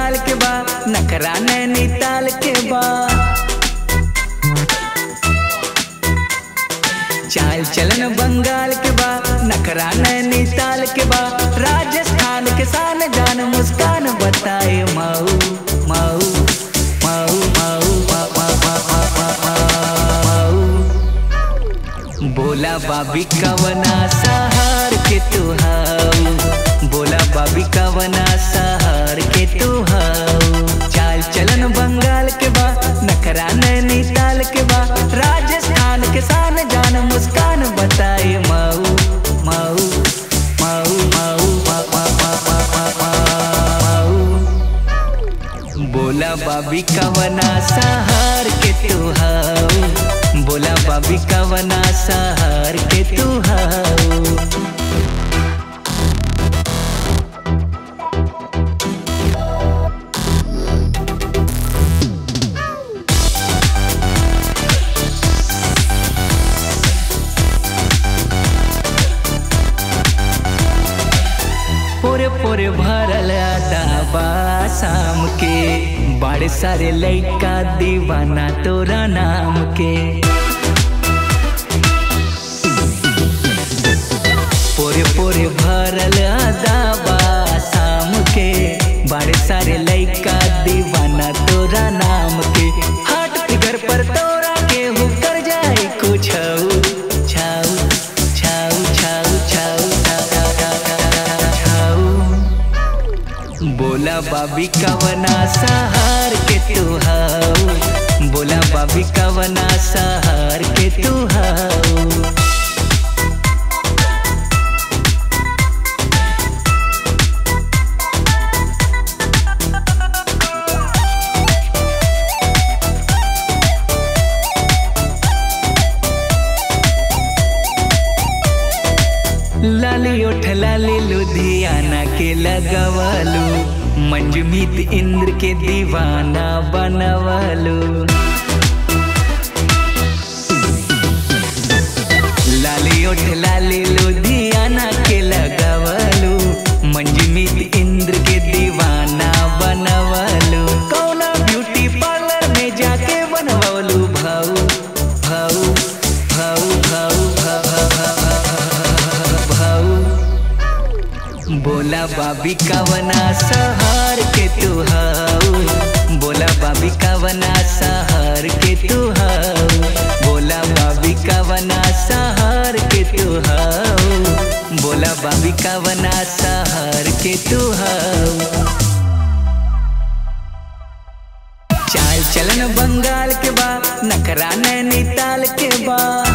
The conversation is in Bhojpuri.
बंगाल के बा नखरा नैनीताल के बा चाल चलन बंगाल के बा नखरा नैनीताल के बा राजस्थान के शान जान मुस्कान बताए माऊ माऊ माऊ माऊ मा- मा- मा- मा- मा- मा- माऊ बोला बाबी कवना सहार के तू हाऊ बोला बाबी कवना सहार के तू हाऊ चाल चलन बंगाल के बा नखरा नैनीताल के बा राजस्थान के शान जान मुस्कान बताए माऊ माऊ माऊ माऊ मा- मा- मा- मा- मा- मा- माऊ बोला बाबी कवना सहार के तू हाऊ बोला बाबी कवना सहार के तू हाऊ पोरे पोरे भरल दाबा शाम के बड़े सारे लइका दीवाना तोरा नाम के पोरे पोरे भरल दाबा शाम के बड़े सारे लइका दीवाना तोरा नाम के हाट फिगर पर तोरा के हु कर जाए कुछ छाऊ छाऊ छाऊ छाऊ छाऊ छाऊ बोला बाबी कवना सहार के तू हाऊ बोला बाबी कवना सहार के तू हाऊ लाली ओठ लाली लुधियाना के लगवालू मंजमीत इंद्र के दीवाना बनवालू लाली ओठ लाली लुधियाना के लगवालू मंजमीत इंद्र के दीवाना बनवालू कौना ब्यूटी पार्लर में जाके बनवालू भाऊ भाऊ भाऊ भाऊ भाऊ भाऊ बोला बाबी कवना सहार के तू हाऊ बोला बाबी कवना सहार के तू हाऊ बोला बाबी कवना सहार के तू हाऊ बोला बाबी कवना सहार के तू हाऊ चाल चलन बंगाल के बा नखरा नैनीताल के बा